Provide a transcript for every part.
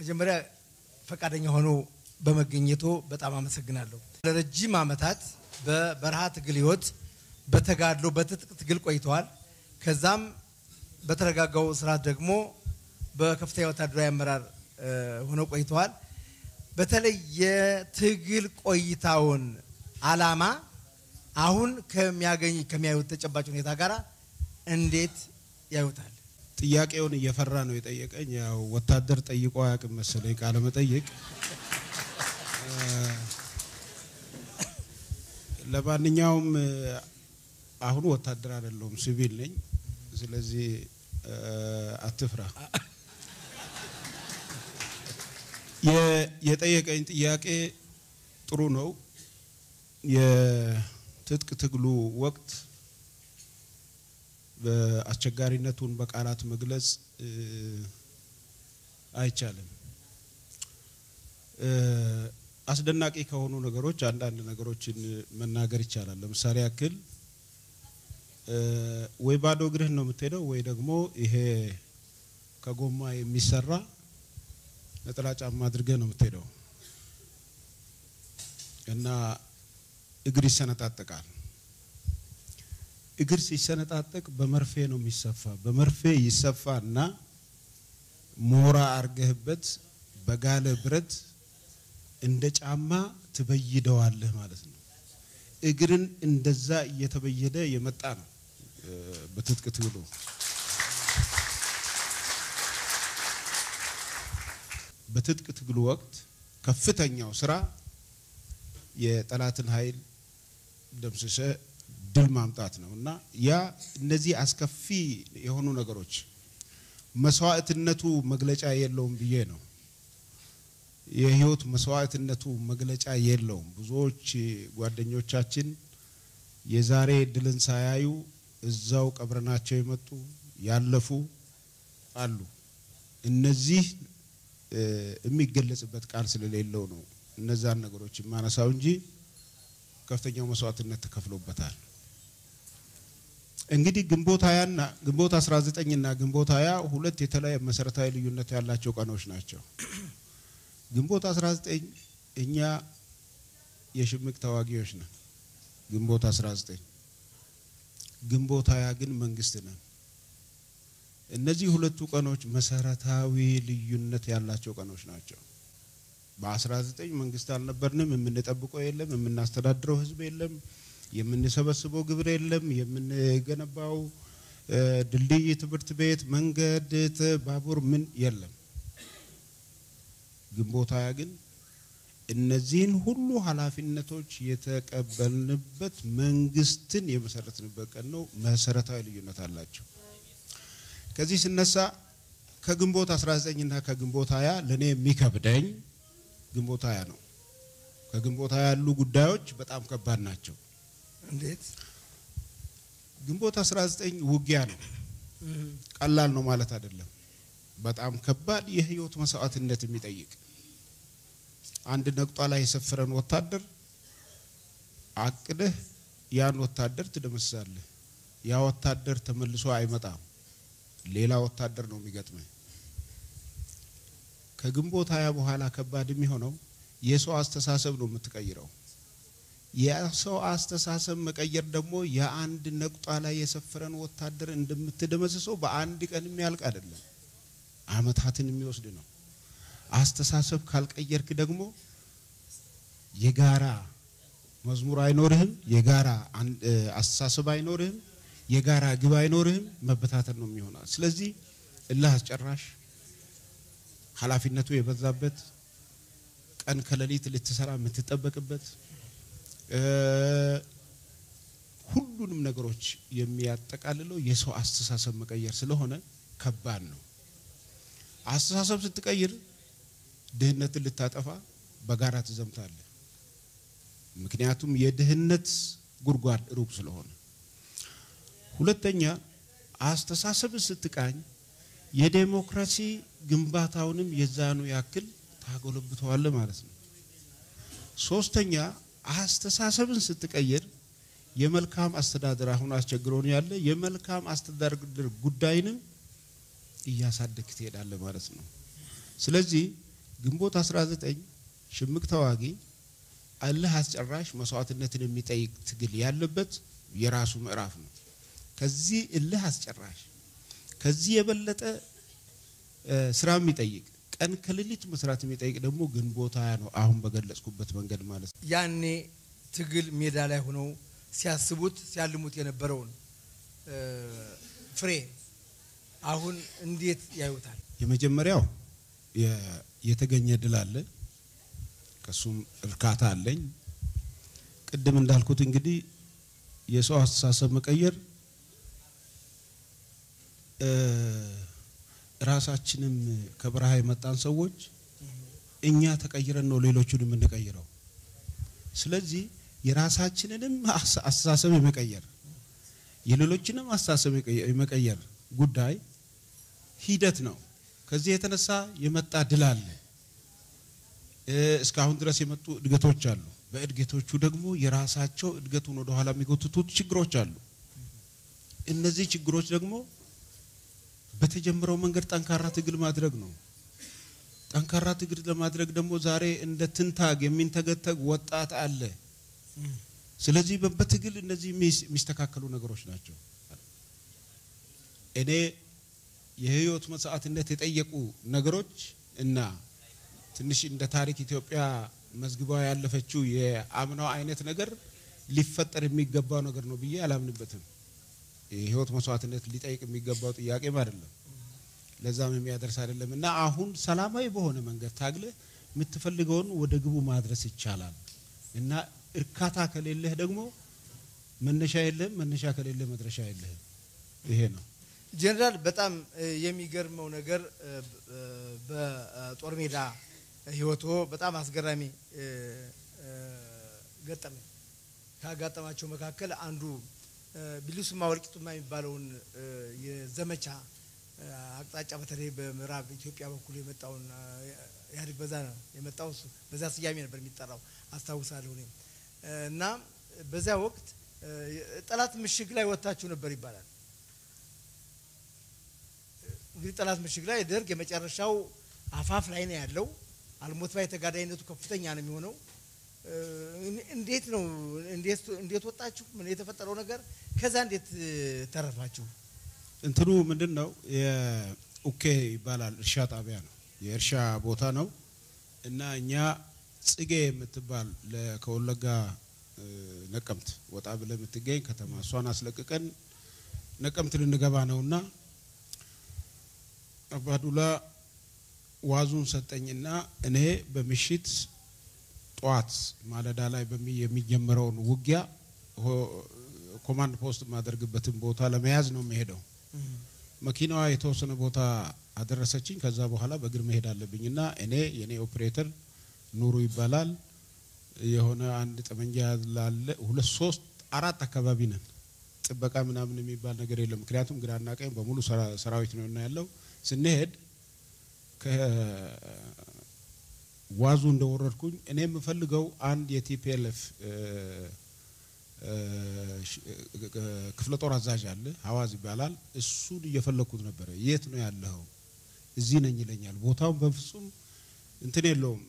መጀመሪያ ፈቃደኛ ሆኖ በመገኘቶ በጣም አመሰግናለሁ። ለረጅም ዓመታት በበረሃ ትግል ህይወት በተጋድሎ በትጥቅ ትግል ቆይተዋል። ከዛም በተረጋጋው ስርዓት ደግሞ በከፍተኛ ወታደራዊ አመራር እ፣ ሆነው ቆይተዋል። በተለይ የትግል ቆይታውን አላማ አሁን ከሚያገኝ ከሚያዩት ተጨባጭ ሁኔታ ጋር እንዴት ያዩታል? ጥያቄውን እየፈራ ነው የጠየቀኝ። ያው ወታደር ጠይቆ አያውቅም መሰለኝ ቃለ መጠይቅ። ለማንኛውም እ፣ አሁን ወታደር አይደለሁም ሲቪል ነኝ። ስለዚህ እ፣ አትፍራ። የ- የጠየቀኝ ጥያቄ ጥሩ ነው። የትጥቅ ትግሉ ወቅት በአስቸጋሪነቱን በቃላት መግለጽ እ፣ አይቻልም። እ፣ አስደናቂ ከሆኑ ነገሮች አንዳንድ ነገሮችን መናገር ይቻላል። ለምሳሌ ያክል እ፣ ወይ ባዶ እግርህን ነው የምትሄደው ወይ ደግሞ ይሄ ከጎማ የሚሰራ ነጠላ ጫማ አድርገህ ነው የምትሄደው እና እግር ይሰነጣጠቃል። እግር ሲሰነጣጠቅ በመርፌ ነው የሚሰፋ። በመርፌ ይሰፋ እና ሞራ አርገህበት በጋለ ብረት እንደ ጫማ ትበይደዋለህ ማለት ነው። እግርን እንደዛ እየተበየደ የመጣ ነው እ፣ በትጥቅ ትግሉ። በትጥቅ ትግሉ ወቅት ከፍተኛው ስራ የጠላትን ኃይል ደምስሰ ድል ማምጣት ነው እና ያ እነዚህ አስከፊ የሆኑ ነገሮች መስዋዕትነቱ መግለጫ የለውም ብዬ ነው። የህይወት መስዋዕትነቱ መግለጫ የለውም። ብዙዎች ጓደኞቻችን የዛሬ ድልን ሳያዩ እዛው ቀብረናቸው የመጡ ያለፉ አሉ። እነዚህ እ፣ የሚገለጽበት ቃል ስለሌለው ነው እነዛን ነገሮች የማነሳው እንጂ ከፍተኛው መስዋዕትነት ተከፍሎበታል። እንግዲህ ግንቦት 20 እና ግንቦት 19 እና ግንቦት 20 ሁለት የተለያየ መሰረታዊ ልዩነት ያላቸው ቀኖች ናቸው። ግንቦት 19 እኛ የሽምቅ ተዋጊዎች ነን። ግንቦት 19 ግንቦት 20 ግን መንግስት ነን። እነዚህ ሁለቱ ቀኖች መሰረታዊ ልዩነት ያላቸው ቀኖች ናቸው። በ19 መንግስት አልነበርንም። የምንጠብቀው የለም፣ የምናስተዳድረው ህዝብ የለም፣ የምንሰበስበው ግብር የለም፣ የምንገነባው እ፣ ድልድይ፣ ትምህርት ቤት፣ መንገድ፣ ት- ባቡር ምን የለም። ግንቦት ሃያ ግን እነዚህን ሁሉ ኃላፊነቶች የተቀበልንበት መንግስትን የመሰረትንበት ቀን ነው። መሰረታዊ ልዩነት አላቸው። ከዚህ ስነሳ ከግንቦት 19 እና ከግንቦት 20 ለኔ የሚከብደኝ ግንቦት 20 ነው። ከግንቦት 20 ያሉ ጉዳዮች በጣም ከባድ ናቸው። እንዴት? ግንቦት 19 ውጊያ ነው። ቀላል ነው ማለት አይደለም። በጣም ከባድ የህይወት መስዋዕትነት የሚጠይቅ አንድ ነቁጣ ላይ የሰፈረን ወታደር አቅደህ ያን ወታደር ትደመስሳለህ። ያ ወታደር ተመልሶ አይመጣም። ሌላ ወታደር ነው የሚገጥመህ። ከግንቦት ሃያ በኋላ ከባድ የሚሆነው የሰው አስተሳሰብ ነው የምትቀይረው። የሰው አስተሳሰብ መቀየር ደግሞ የአንድ ነቁጣ ላይ የሰፈረን ወታደር እንደምትደመስሰው በአንድ ቀን የሚያልቅ አይደለም፣ አመታትን የሚወስድ ነው። አስተሳሰብ ካልቀየርክ ደግሞ የጋራ መዝሙር አይኖርህም፣ የጋራ አን- እ፣ አስተሳሰብ አይኖርህም፣ የጋራ ግብ አይኖርህም። መበታተን ነው የሚሆናል። ስለዚህ እልህ አስጨራሽ ኃላፊነቱ የበዛበት ቀን ከሌሊት ልትሰራ የምትጠበቅበት እ፣ ሁሉንም ነገሮች የሚያጠቃልለው የሰው አስተሳሰብ መቀየር ስለሆነ ከባድ ነው። አስተሳሰብ ስትቀይር ድህነትን ልታጠፋ በጋራ ትዘምታለህ። ምክንያቱም የድህነት ጉድጓድ ሩቅ ስለሆነ። ሁለተኛ አስተሳሰብን ስትቃኝ የዴሞክራሲ ግንባታውንም የዛኑ ያክል ታጎለብተዋለህ ማለት ነው። ሶስተኛ አስተሳሰብን ስትቀይር የመልካም አስተዳደር አሁን አስቸግሮን ያለ የመልካም አስተዳደር ጉዳይንም እያሳደግ ትሄዳለህ ማለት ነው። ስለዚህ ግንቦት 19 ሽምቅ ተዋጊ እልህ አስጨራሽ መስዋዕትነትን የሚጠይቅ ትግል ያለበት የራሱ ምዕራፍ ነው። ከዚህ እልህ አስጨራሽ ከዚህ የበለጠ ስራ የሚጠይቅ ቀን ከሌሊት መስራት የሚጠይቅ ደግሞ ግንቦት ሃያ ነው። አሁን በገለጽኩበት መንገድ ማለት ነው። ያኔ ትግል ሜዳ ላይ ሆነው ሲያስቡት ሲያልሙት የነበረውን ፍሬ አሁን እንዴት ያዩታል? የመጀመሪያው የተገኘ ድል አለ። ከሱም እርካታ አለኝ። ቅድም እንዳልኩት እንግዲህ የሰው አስተሳሰብ መቀየር ራሳችንም ከበረሃ የመጣን ሰዎች እኛ ተቀይረን ነው ሌሎቹን የምንቀይረው። ስለዚህ የራሳችንንም አስተሳሰብ የመቀየር የሌሎችንም አስተሳሰብ የመቀየር ጉዳይ ሂደት ነው። ከዚህ የተነሳ የመጣ ድል አለ። እስካሁን ድረስ የመጡ እድገቶች አሉ። በእድገቶቹ ደግሞ የራሳቸው እድገቱን ወደኋላ የሚጎትቱት ችግሮች አሉ። እነዚህ ችግሮች ደግሞ በተጀመረው መንገድ ጠንካራ ትግል ማድረግ ነው። ጠንካራ ትግል ለማድረግ ደግሞ ዛሬ እንደ ትንታግ የሚንተገተግ ወጣት አለ። ስለዚህ በትግል እነዚህ የሚስተካከሉ ነገሮች ናቸው። እኔ የህይወት መስዋዕትነት የጠየቁ ነገሮች እና ትንሽ እንደ ታሪክ ኢትዮጵያ መዝግባ ያለፈችው የአምናው አይነት ነገር ሊፈጠር የሚገባው ነገር ነው ብዬ አላምንበትም። የህይወት መስዋዕትነት ሊጠይቅ የሚገባው ጥያቄም አይደለም፣ ለዛም የሚያደርስ አይደለም እና አሁን ሰላማዊ በሆነ መንገድ ታግለ የምትፈልገውን ወደ ግቡ ማድረስ ይቻላል እና እርካታ ከሌለህ ደግሞ መነሻ የለህም፣ መነሻ ከሌለህ መድረሻ የለህም። ይሄ ነው። ጄኔራል በጣም የሚገርመው ነገር በጦር ሜዳ ህይወቶ በጣም አስገራሚ ገጠመኝ ካጋጠማቸው መካከል አንዱ ቢሊሱማ ወልቂጡማ የሚባለውን የዘመቻ አቅጣጫ በተለይ በምዕራብ ኢትዮጵያ በኩል የመጣውን ኢህአዴግ በዛ ነው የመጣው እሱ በዛ ስያሜ ነበር የሚጠራው አስታውሳለሁ እኔም እና በዚያ ወቅት ጠላት ምሽግ ላይ ወጥታችሁ ነበር ይባላል። እንግዲህ ጠላት ምሽግ ላይ ደርግ የመጨረሻው አፋፍ ላይ ነው ያለው። አልሞት ባይ ተጋዳይነቱ ከፍተኛ ነው የሚሆነው። እንዴት ነው እንዴት ወጣችሁ? ምን የተፈጠረው ነገር ከዛ እንዴት ተረፋችሁ? እንትኑ ምንድን ነው የኡኬ ይባላል እርሻ ጣቢያ ነው የእርሻ ቦታ ነው እና እኛ ጽጌ የምትባል ከወለጋ ነቀምት ወጣ ብለ የምትገኝ ከተማ እሷን አስለቅቀን ነቀምት ልንገባ ነውና አባዱላ ዋዙን ሰጠኝና እኔ በምሽት ጠዋት ማለዳ ላይ የሚጀመረውን ውጊያ ኮማንድ ፖስት የማደርግበትን ቦታ ለመያዝ ነው የሚሄደው። መኪናዋ የተወሰነ ቦታ አደረሰችኝ። ከዛ በኋላ በእግር መሄድ አለብኝ እና እኔ የኔ ኦፕሬተር ኑሩ ይባላል የሆነ አንድ ጠመንጃ ላለ ሁለት ሶስት አራት አካባቢ ነን። ጥበቃ ምናምን የሚባል ነገር የለም። ምክንያቱም ግራና ቀኝ በሙሉ ሰራዊት ነው እና ያለው ስንሄድ ከዋዙ እንደወረድኩኝ እኔ የምፈልገው አንድ የቲፒኤልኤፍ ክፍለ ጦር አዛዥ አለ፣ ሀዋዝ ይባላል። እሱን እየፈለግኩት ነበረ። የት ነው ያለው? እዚህ ነኝ ይለኛል። ቦታውን በፍጹም እንትን የለውም፣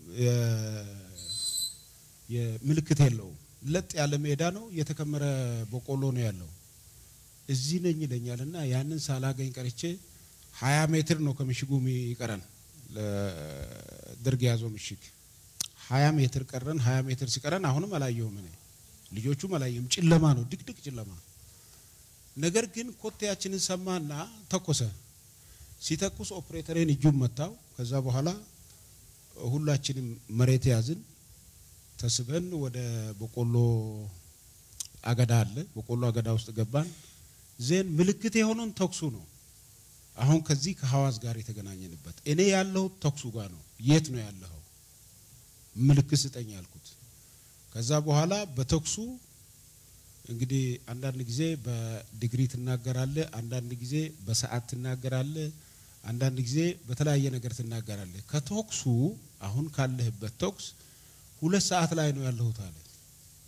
ምልክት የለውም። ለጥ ያለ ሜዳ ነው፣ የተከመረ በቆሎ ነው ያለው። እዚህ ነኝ ይለኛል እና ያንን ሳላገኝ ቀርቼ ሀያ ሜትር ነው ከምሽጉ የሚቀረን ለደርግ የያዘው ምሽግ ሀያ ሜትር ቀረን። ሀያ ሜትር ሲቀረን አሁንም አላየሁም እኔ ልጆቹም አላየሁም። ጨለማ ነው፣ ድቅድቅ ጨለማ። ነገር ግን ኮቴያችንን ሰማና ተኮሰ። ሲተኩስ ኦፕሬተሬን እጁን መታው። ከዛ በኋላ ሁላችንም መሬት ያዝን። ተስበን ወደ በቆሎ አገዳ አለ፣ በቆሎ አገዳ ውስጥ ገባን። ዜን ምልክት የሆነውን ተኩሱ ነው። አሁን ከዚህ ከሐዋዝ ጋር የተገናኘንበት እኔ ያለሁት ተኩሱ ጋር ነው። የት ነው ያለኸው? ምልክት ስጠኝ ያልኩት። ከዛ በኋላ በተኩሱ እንግዲህ አንዳንድ ጊዜ በዲግሪ ትናገራለህ፣ አንዳንድ ጊዜ በሰዓት ትናገራለህ፣ አንዳንድ ጊዜ በተለያየ ነገር ትናገራለህ። ከተኩሱ አሁን ካለህበት ተኩስ ሁለት ሰዓት ላይ ነው ያለሁት አለ።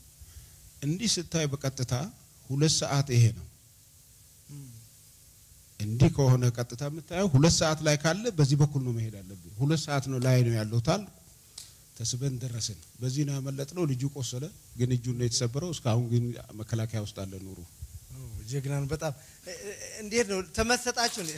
እንዲህ ስታይ በቀጥታ ሁለት ሰዓት ይሄ ነው እንዲህ ከሆነ ቀጥታ የምታየው ሁለት ሰዓት ላይ ካለ በዚህ በኩል ነው መሄድ አለብን። ሁለት ሰዓት ነው ላይ ነው ያለው ታል ተስበን ደረስን። በዚህ ነው ያመለጥነው። ልጁ ቆሰለ፣ ግን እጁን ነው የተሰበረው። እስካሁን ግን መከላከያ ውስጥ አለ ኑሩ። ጀግናን በጣም እ- እ- እንዴት ነው ተመሰጣችሁ? እንዴ?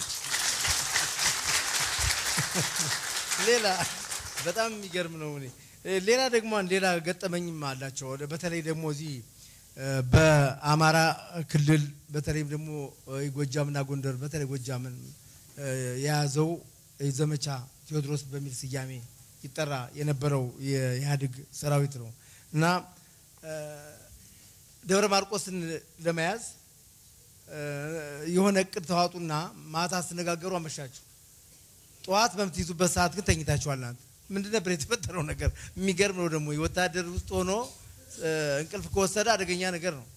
ሌላ በጣም የሚገርም ነው። እኔ እ፣ ሌላ ደግሞ አንድ ሌላ ገጠመኝም አላቸው። ወደ- በተለይ ደግሞ እዚህ እ፣ በአማራ ክልል በተለይም ደግሞ እ፣ ጎጃምና ጎንደር በተለይ ጎጃምን እ፣ የያዘው ዘመቻ ቴዎድሮስ በሚል ስያሜ ይጠራ የነበረው የኢህአዴግ ሰራዊት ነው እና እ፣ ደብረ ማርቆስን ለመያዝ እ፣ የሆነ እቅድ ተዋጡና ማታ ስትነጋገሩ አመሻችሁ። ጠዋት በምትይዙበት ሰዓት ግን ተኝታችኋል። እናንተ ምንድን ነበር የተፈጠረው ነገር? የሚገርም ነው ደግሞ የወታደር ውስጥ ሆኖ እ፣ እንቅልፍ ከወሰደ አደገኛ ነገር ነው።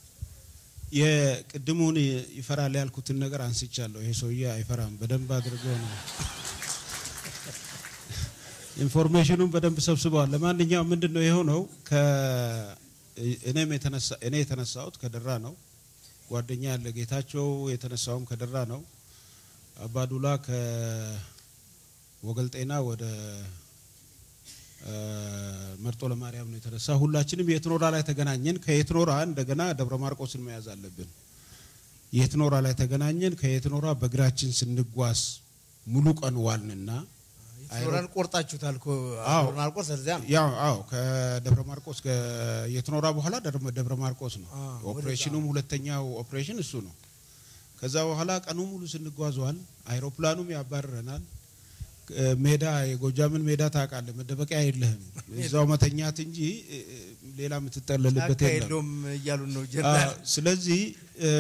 የቅድሙን ይፈራል ያልኩትን ነገር አንስቻለሁ። ይሄ ሰውዬ አይፈራም። በደንብ አድርጎ ነው ኢንፎርሜሽኑን በደንብ ሰብስበዋል። ለማንኛውም ምንድን ነው የሆነው? እኔም የተነሳ እኔ የተነሳሁት ከደራ ነው። ጓደኛ ያለ ጌታቸው የተነሳውም ከደራ ነው። አባዱላ ከወገልጤና ወደ እ፣ መርጦ ለማርያም ነው የተነሳ። ሁላችንም የትኖራ ላይ ተገናኘን። ከየትኖራ እንደገና ደብረ ማርቆስን መያዝ አለብን። የትኖራ ላይ ተገናኘን። ከየትኖራ በእግራችን ስንጓዝ ሙሉ ቀን ዋልንና ሶራን ቆርጣችሁታል እኮ አዎ። ደብረ ማርቆስ እዚያ ነው። ያው አዎ ከደብረ ማርቆስ የትኖራ በኋላ ደብረ- ደብረ ማርቆስ ነው አዎ፣ ወደዛ። ኦፕሬሽኑም ሁለተኛው ኦፕሬሽን እሱ ነው። ከዛ በኋላ ቀኑ ሙሉ ስንጓዟል። አይሮፕላኑም ያባርረናል። እ፣ ሜዳ የጎጃምን ሜዳ ታውቃለህ፣ መደበቂያ የለህም። እዛው መተኛት እንጂ እ፣ እ፣ ሌላ የምትጠለልበት ጫካ የለም። የለውም እያሉን ነው አዎ፣ ጀነራል። ስለዚህ እ፣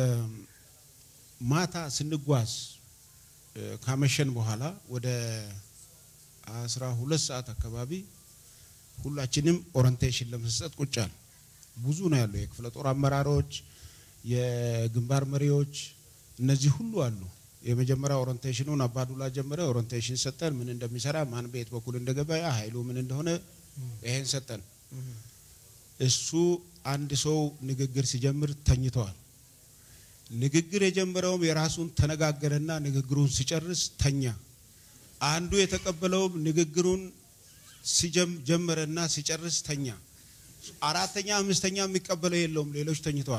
ማታ ስንጓዝ እ፣ ካመሸን በኋላ ወደ አስራ ሁለት ሰዓት አካባቢ ሁላችንም ኦሪንቴሽን ለመስጠት ቁጫል። ብዙ ነው ያለው የክፍለ ጦር አመራሮች፣ የግንባር መሪዎች እነዚህ ሁሉ አሉ። የመጀመሪያ ኦሪንቴሽኑን አባዱላ ጀመረ። ኦሪንቴሽን ሰጠን፣ ምን እንደሚሰራ ማን በየት በኩል እንደገባ ያ ኃይሉ ምን እንደሆነ ይሄን ሰጠን። እሱ አንድ ሰው ንግግር ሲጀምር ተኝተዋል። ንግግር የጀመረውም የራሱን ተነጋገረና ንግግሩን ሲጨርስ ተኛ። አንዱ የተቀበለውም ንግግሩን ሲጀም- ጀመረና ሲጨርስ ተኛ። አራተኛ አምስተኛ የሚቀበለው የለውም። ሌሎች ተኝተዋል።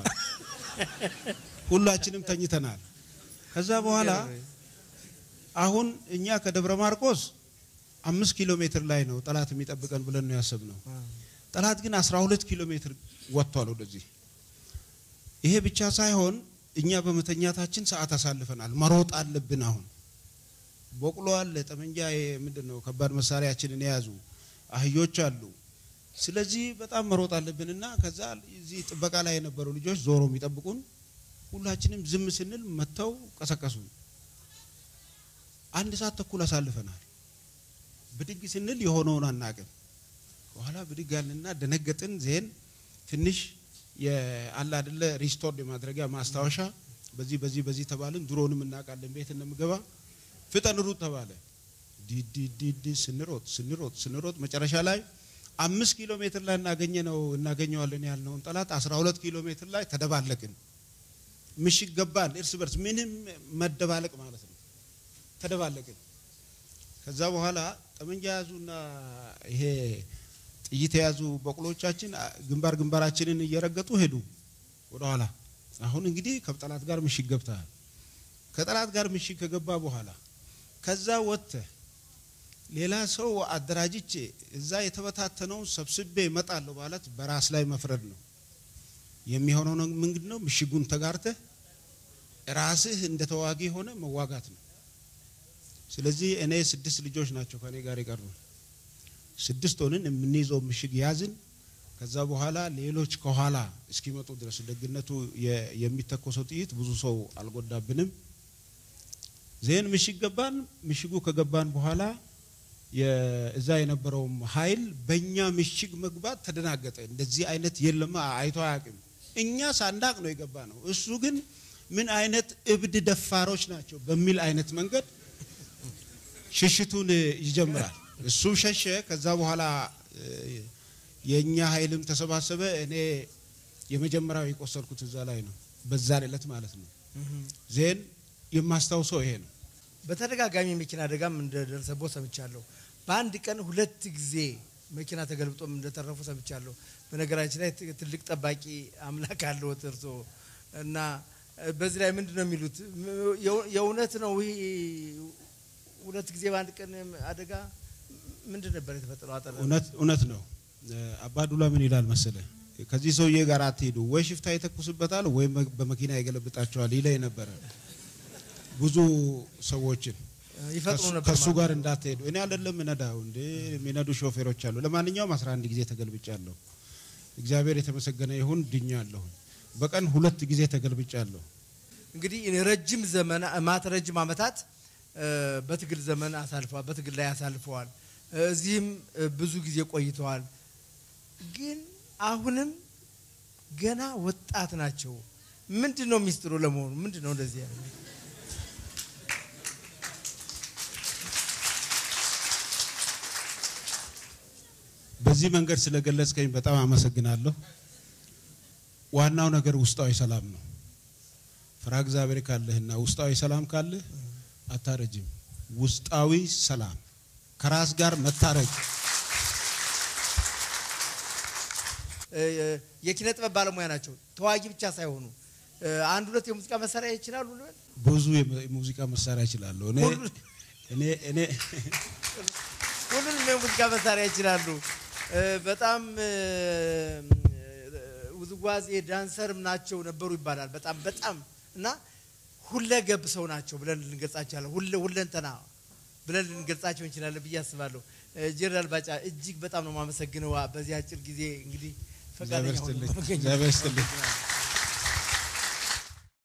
ሁላችንም ተኝተናል። ከዛ በኋላ አሁን እኛ ከደብረ ማርቆስ አምስት ኪሎ ሜትር ላይ ነው ጠላት የሚጠብቀን ብለን ነው ያሰብነው። ጠላት ግን 12 ኪሎ ሜትር ወጥቷል ወደዚህ። ይሄ ብቻ ሳይሆን እኛ በመተኛታችን ሰዓት አሳልፈናል። መሮጥ አለብን። አሁን በቅሎ አለ፣ ጠመንጃ ምንድን ነው ከባድ መሳሪያችንን የያዙ አህዮች አሉ። ስለዚህ በጣም መሮጥ አለብን እና ከዛ እዚህ ጥበቃ ላይ የነበሩ ልጆች ዞሮ የሚጠብቁን ሁላችንም ዝም ስንል መጥተው ቀሰቀሱ። አንድ ሰዓት ተኩል አሳልፈናል። ብድግ ስንል የሆነውን አናቅም። በኋላ ብድግ አልንና ደነገጥን። ዜን ትንሽ የአለ አይደለ ሪስቶርድ የማድረጊያ ማስታወሻ በዚህ በዚህ በዚህ ተባልን። ድሮንም እናውቃለን ቤት እንደምገባ ፍጠን ሩጥ ተባለ። ዲዲዲዲ ስንሮጥ ስንሮጥ ስንሮጥ መጨረሻ ላይ አምስት ኪሎ ሜትር ላይ እናገኘ ነው እናገኘዋለን ያልነውን ጠላት አስራ ሁለት ኪሎ ሜትር ላይ ተደባለቅን። ምሽግ ገባን። እርስ በርስ ምንም መደባለቅ ማለት ነው። ተደባለቅን። ከዛ በኋላ ጠመንጃ የያዙና ይሄ ጥይት የያዙ በቅሎቻችን ግንባር ግንባራችንን እየረገጡ ሄዱ ወደኋላ። አሁን እንግዲህ ከጠላት ጋር ምሽግ ገብተሃል። ከጠላት ጋር ምሽግ ከገባ በኋላ ከዛ ወጥተህ ሌላ ሰው አደራጅቼ እዛ የተበታተነውን ሰብስቤ እመጣለሁ ማለት በራስ ላይ መፍረድ ነው። የሚሆነው ነው ምንድን ነው? ምሽጉን ተጋርተህ ራስህ እንደ ተዋጊ ሆነ መዋጋት ነው። ስለዚህ እኔ ስድስት ልጆች ናቸው ከኔ ጋር የቀሩ ስድስት ሆንን። የምንይዘው ምሽግ ያዝን። ከዛ በኋላ ሌሎች ከኋላ እስኪመጡ ድረስ ደግነቱ የ- የሚተኮሰው ጥይት ብዙ ሰው አልጎዳብንም። ዜን ምሽግ ገባን። ምሽጉ ከገባን በኋላ የ- እዛ የነበረውም ኃይል በእኛ ምሽግ መግባት ተደናገጠ። እንደዚህ አይነት የለማ አይቶ አያውቅም። እኛ ሳንዳቅ ነው የገባ ነው። እሱ ግን ምን አይነት እብድ ደፋሮች ናቸው በሚል አይነት መንገድ ሽሽቱን ይጀምራል። እሱ ሸሸ። ከዛ በኋላ እ፣ የእኛ ኃይልም ተሰባሰበ። እኔ የመጀመሪያው የቆሰልኩት እዛ ላይ ነው፣ በዛን ዕለት ማለት ነው። ዜን የማስታውሰው ይሄ ነው። በተደጋጋሚ መኪና አደጋም እንደደረሰቦት ሰምቻለሁ። በአንድ ቀን ሁለት ጊዜ መኪና ተገልብጦም እንደተረፉ ሰምቻለሁ። በነገራችን ላይ ት- ትልቅ ጠባቂ አምላክ አለዎት እርሶ እና እ፣ በዚህ ላይ ምንድን ነው የሚሉት? ም- የው- የእውነት ነው ይሄ ሁለት ጊዜ በአንድ ቀን አደጋ ምንድን ነበር የተፈጠረው? አጠር እውነት እውነት ነው። አባዱላ ምን ይላል መሰለ፣ ከዚህ ሰውዬ ጋር አትሄዱ፣ ወይ ሽፍታ ይተኩስበታል ወይም በመኪና ይገለብጣቸዋል ይለኝ ነበረ ብዙ ሰዎችን ይፈጥሩ ነበር ከሱ ማለት ጋር ነው። እንዳትሄዱ። እኔ አይደለም እነዳው እንዴ የሚነዱ ሾፌሮች አሉ። ለማንኛውም 11 ጊዜ ተገልብጫለሁ። እግዚአብሔር የተመሰገነ ይሁን ድኛለሁ። በቀን ሁለት ጊዜ ተገልብጫለሁ። እንግዲህ ረጅም ዘመን ማት ረጅም ዓመታት እ፣ በትግል ዘመን አሳልፈዋል። በትግል ላይ አሳልፈዋል። እ፣ እዚህም እ፣ ብዙ ጊዜ ቆይተዋል። ግን አሁንም ገና ወጣት ናቸው። ምንድን ነው ሚስጥሩ ለመሆኑ? ምንድን ነው እንደዚህ ያለ በዚህ መንገድ ስለገለጽከኝ በጣም አመሰግናለሁ። ዋናው ነገር ውስጣዊ ሰላም ነው። ፍራ እግዚአብሔር ካለህና ውስጣዊ ሰላም ካለህ አታረጅም። ውስጣዊ ሰላም ከራስ ጋር መታረቅ እ፣ የኪነ ጥበብ ባለሙያ ናቸው። ተዋጊ ብቻ ሳይሆኑ እ፣ አንድ ሁለት የሙዚቃ መሳሪያ ይችላሉ ልበል? ብዙ የሙ- የሙዚቃ መሳሪያ እችላለሁ። እኔ ሁሉ- እኔ እኔ ሁሉንም የሙዚቃ መሳሪያ ይችላሉ። እ፣ በጣም እ፣ ውዝዋዜ ዳንሰርም ናቸው ነበሩ ይባላል። በጣም በጣም እና ሁለገብ ሰው ናቸው ብለን ልንገልጻቸዋለን። ሁለ ሁለንተና ብለን ልንገልጻቸው እንችላለን ብዬ አስባለሁ። እ፣ ጄኔራል ባጫ እጅግ በጣም ነው የማመሰግነው በዚህ አጭር ጊዜ እንግዲህ ፈቃደኛ እግዚአብሔር ሆነው ይስጥልኝ። በመገኘት። እግዚአብሔር ይስጥልኝ።